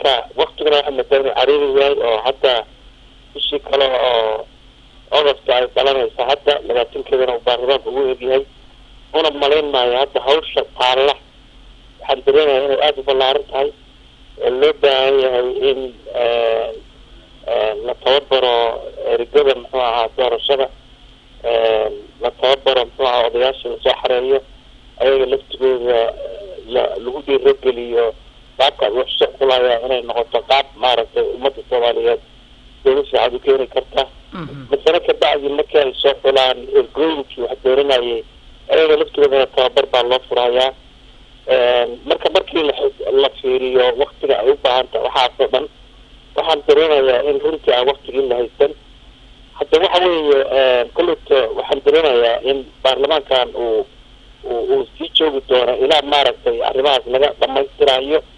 marka waktigana waxaa madaa inuu cariiri yahay oo hadda bishii kale oo ogosta ay dhalanaysa hadda labaatankeedana uu baarlamaanka ugu egyahay una malayn maayo hadda hawsha taalla waxaan dareemaya inay aada u ballaaran tahay oo loo baahan yahay in la tababaro erigada muxuu ahaa doorashada la tababaro muxuu ahaa odayaasha lasoo xareeyo ayaga laftigooda la lagu dhiirogeliyo qaabka ay waxsoo kulaya inay noqoto qaab maaragtay ummadda soomaaliyeed dowla fiican u keeni karta masale kabacdi markii ay soo xulaan ergooyinkii wax dooranayay ayaga laftigoodana tababar baa loo furayaa marka markii la fiiriyo waktiga ay u baahan tahay waxaasoo dhan waxaan dareemayaa in runtii aan waktigii la haysan hadda waxa weeye koleyto waxaan dareemayaa in baarlamaankan uu uu sii joogi doono ilaa maaragtay arrimahaas laga dhamaystirayo